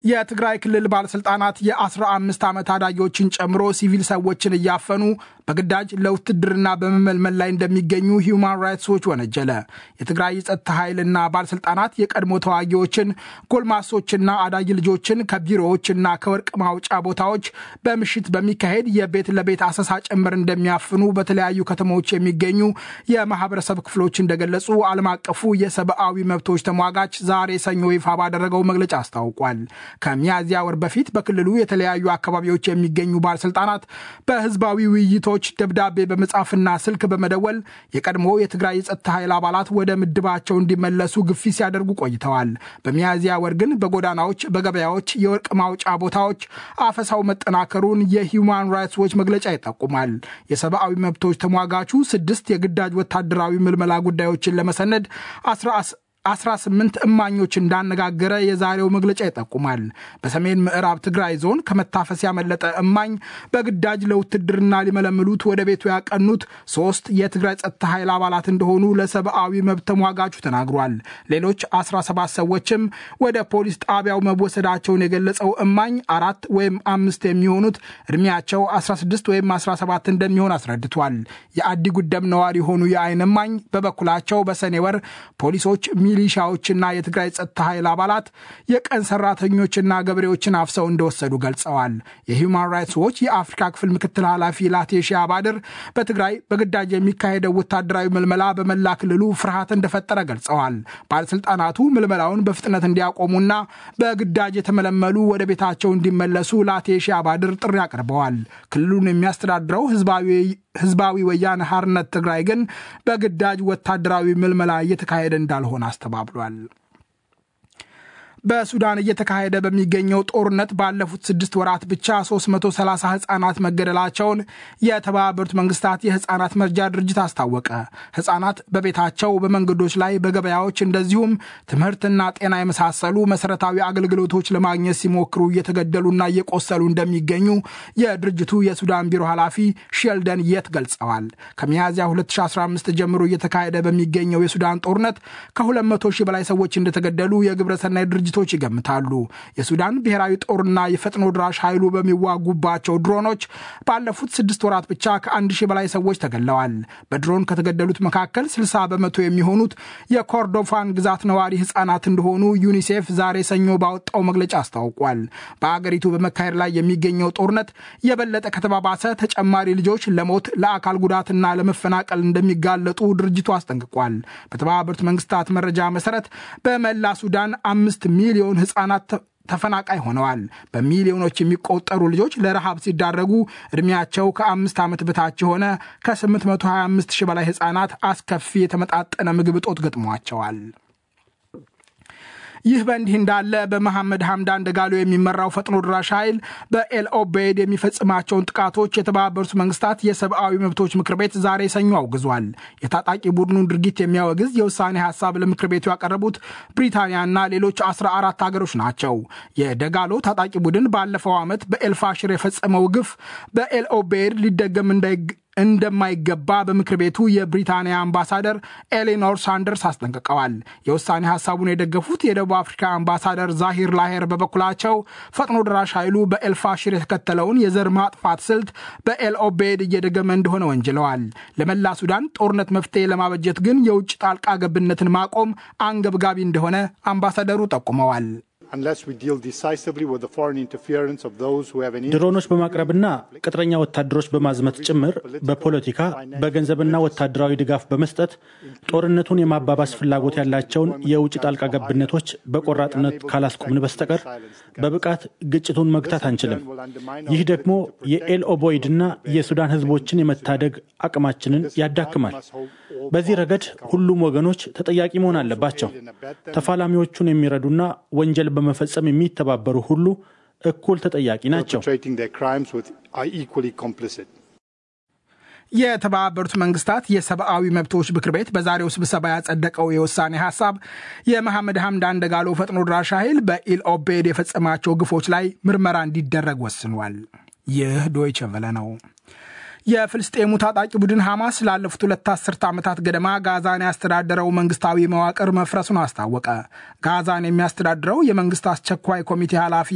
የትግራይ ክልል ባለስልጣናት የ15 ዓመት ታዳጊዎችን ጨምሮ ሲቪል ሰዎችን እያፈኑ በግዳጅ ለውትድርና በመመልመል ላይ እንደሚገኙ ሂውማን ራይትስ ዎች ወነጀለ። የትግራይ የጸጥታ ኃይልና ባለስልጣናት የቀድሞ ተዋጊዎችን፣ ጎልማሶችና አዳጊ ልጆችን ከቢሮዎችና ከወርቅ ማውጫ ቦታዎች በምሽት በሚካሄድ የቤት ለቤት አሰሳ ጭምር እንደሚያፍኑ በተለያዩ ከተሞች የሚገኙ የማህበረሰብ ክፍሎች እንደገለጹ ዓለም አቀፉ የሰብአዊ መብቶች ተሟጋች ዛሬ ሰኞ ይፋ ባደረገው መግለጫ አስታውቋል። ከሚያዝያ ወር በፊት በክልሉ የተለያዩ አካባቢዎች የሚገኙ ባለስልጣናት በህዝባዊ ውይይቶች ደብዳቤ በመጻፍና ስልክ በመደወል የቀድሞ የትግራይ የጸጥታ ኃይል አባላት ወደ ምድባቸው እንዲመለሱ ግፊት ሲያደርጉ ቆይተዋል። በሚያዝያ ወር ግን በጎዳናዎች፣ በገበያዎች፣ የወርቅ ማውጫ ቦታዎች አፈሳው መጠናከሩን የሂውማን ራይትስ ዎች መግለጫ ይጠቁማል። የሰብአዊ መብቶች ተሟጋቹ ስድስት የግዳጅ ወታደራዊ ምልመላ ጉዳዮችን ለመሰነድ 18 እማኞች እንዳነጋገረ የዛሬው መግለጫ ይጠቁማል። በሰሜን ምዕራብ ትግራይ ዞን ከመታፈስ ያመለጠ እማኝ በግዳጅ ለውትድርና ሊመለምሉት ወደ ቤቱ ያቀኑት ሶስት የትግራይ ጸጥታ ኃይል አባላት እንደሆኑ ለሰብአዊ መብት ተሟጋቹ ተናግሯል። ሌሎች 17 ሰዎችም ወደ ፖሊስ ጣቢያው መወሰዳቸውን የገለጸው እማኝ አራት ወይም አምስት የሚሆኑት እድሜያቸው 16 ወይም 17 እንደሚሆን አስረድቷል። የአዲ ጉደም ነዋሪ የሆኑ የአይን እማኝ በበኩላቸው በሰኔ ወር ፖሊሶች ሚሊሻዎችና የትግራይ ጸጥታ ኃይል አባላት የቀን ሰራተኞችና ገበሬዎችን አፍሰው እንደወሰዱ ገልጸዋል። የሂውማን ራይትስ ዎች የአፍሪካ ክፍል ምክትል ኃላፊ ላቴሺ አባድር በትግራይ በግዳጅ የሚካሄደው ወታደራዊ ምልመላ በመላ ክልሉ ፍርሃት እንደፈጠረ ገልጸዋል። ባለስልጣናቱ ምልመላውን በፍጥነት እንዲያቆሙና በግዳጅ የተመለመሉ ወደ ቤታቸው እንዲመለሱ ላቴሺ አባድር ጥሪ አቅርበዋል። ክልሉን የሚያስተዳድረው ህዝባዊ ወያነ ሓርነት ትግራይ ግን በግዳጅ ወታደራዊ ምልመላ እየተካሄደ እንዳልሆነ አስተባብሏል። በሱዳን እየተካሄደ በሚገኘው ጦርነት ባለፉት ስድስት ወራት ብቻ 330 ህጻናት መገደላቸውን የተባበሩት መንግስታት የህጻናት መርጃ ድርጅት አስታወቀ። ህጻናት በቤታቸው፣ በመንገዶች ላይ፣ በገበያዎች እንደዚሁም ትምህርትና ጤና የመሳሰሉ መሰረታዊ አገልግሎቶች ለማግኘት ሲሞክሩ እየተገደሉና እየቆሰሉ እንደሚገኙ የድርጅቱ የሱዳን ቢሮ ኃላፊ ሼልደን የት ገልጸዋል። ከሚያዝያ 2015 ጀምሮ እየተካሄደ በሚገኘው የሱዳን ጦርነት ከ200 ሺህ በላይ ሰዎች እንደተገደሉ የግብረሰናይ ድርጅቶች ይገምታሉ። የሱዳን ብሔራዊ ጦርና የፈጥኖ ድራሽ ኃይሉ በሚዋጉባቸው ድሮኖች ባለፉት ስድስት ወራት ብቻ ከአንድ ሺህ በላይ ሰዎች ተገድለዋል። በድሮን ከተገደሉት መካከል 60 በመቶ የሚሆኑት የኮርዶፋን ግዛት ነዋሪ ህጻናት እንደሆኑ ዩኒሴፍ ዛሬ ሰኞ ባወጣው መግለጫ አስታውቋል። በአገሪቱ በመካሄድ ላይ የሚገኘው ጦርነት የበለጠ ከተባባሰ ተጨማሪ ልጆች ለሞት ለአካል ጉዳትና ለመፈናቀል እንደሚጋለጡ ድርጅቱ አስጠንቅቋል። በተባበሩት መንግስታት መረጃ መሰረት በመላ ሱዳን አምስት ሚሊዮን ህጻናት ተፈናቃይ ሆነዋል። በሚሊዮኖች የሚቆጠሩ ልጆች ለረሃብ ሲዳረጉ ዕድሜያቸው ከአምስት ዓመት በታች የሆነ ከ825 ሺህ በላይ ህጻናት አስከፊ የተመጣጠነ ምግብ እጦት ገጥሟቸዋል። ይህ በእንዲህ እንዳለ በመሐመድ ሐምዳን ደጋሎ የሚመራው ፈጥኖ ድራሽ ኃይል በኤል ኦቤይድ የሚፈጽማቸውን ጥቃቶች የተባበሩት መንግስታት የሰብአዊ መብቶች ምክር ቤት ዛሬ ሰኞ አውግዟል። የታጣቂ ቡድኑን ድርጊት የሚያወግዝ የውሳኔ ሀሳብ ለምክር ቤቱ ያቀረቡት ብሪታንያና ሌሎች 14 ሀገሮች ናቸው። የደጋሎ ታጣቂ ቡድን ባለፈው ዓመት በኤልፋሽር የፈጸመው ግፍ በኤል ኦቤይድ ሊደገም እንደማይገባ በምክር ቤቱ የብሪታንያ አምባሳደር ኤሌኖር ሳንደርስ አስጠንቅቀዋል። የውሳኔ ሀሳቡን የደገፉት የደቡብ አፍሪካ አምባሳደር ዛሂር ላሄር በበኩላቸው ፈጥኖ ደራሽ ኃይሉ በኤልፋሽር የተከተለውን የዘር ማጥፋት ስልት በኤል ኦቤድ እየደገመ እንደሆነ ወንጅለዋል። ለመላ ሱዳን ጦርነት መፍትሄ ለማበጀት ግን የውጭ ጣልቃ ገብነትን ማቆም አንገብጋቢ እንደሆነ አምባሳደሩ ጠቁመዋል። ድሮኖች በማቅረብና ቅጥረኛ ወታደሮች በማዝመት ጭምር በፖለቲካ በገንዘብና ወታደራዊ ድጋፍ በመስጠት ጦርነቱን የማባባስ ፍላጎት ያላቸውን የውጭ ጣልቃ ገብነቶች በቆራጥነት ካላስቆምን በስተቀር በብቃት ግጭቱን መግታት አንችልም። ይህ ደግሞ የኤል ኦቦይድና የሱዳን ሕዝቦችን የመታደግ አቅማችንን ያዳክማል። በዚህ ረገድ ሁሉም ወገኖች ተጠያቂ መሆን አለባቸው። ተፋላሚዎቹን የሚረዱና ወንጀል በመፈጸም የሚተባበሩ ሁሉ እኩል ተጠያቂ ናቸው። የተባበሩት መንግስታት የሰብአዊ መብቶች ምክር ቤት በዛሬው ስብሰባ ያጸደቀው የውሳኔ ሀሳብ የመሐመድ ሐምዳን ደጋሎ ፈጥኖ ድራሽ ኃይል በኢል ኦቤድ የፈጸማቸው ግፎች ላይ ምርመራ እንዲደረግ ወስኗል። ይህ ዶይቸ ቨለ ነው። የፍልስጤሙ ታጣቂ ቡድን ሐማስ ላለፉት ሁለት አስርተ ዓመታት ገደማ ጋዛን ያስተዳደረው መንግስታዊ መዋቅር መፍረሱን አስታወቀ። ጋዛን የሚያስተዳድረው የመንግስት አስቸኳይ ኮሚቴ ኃላፊ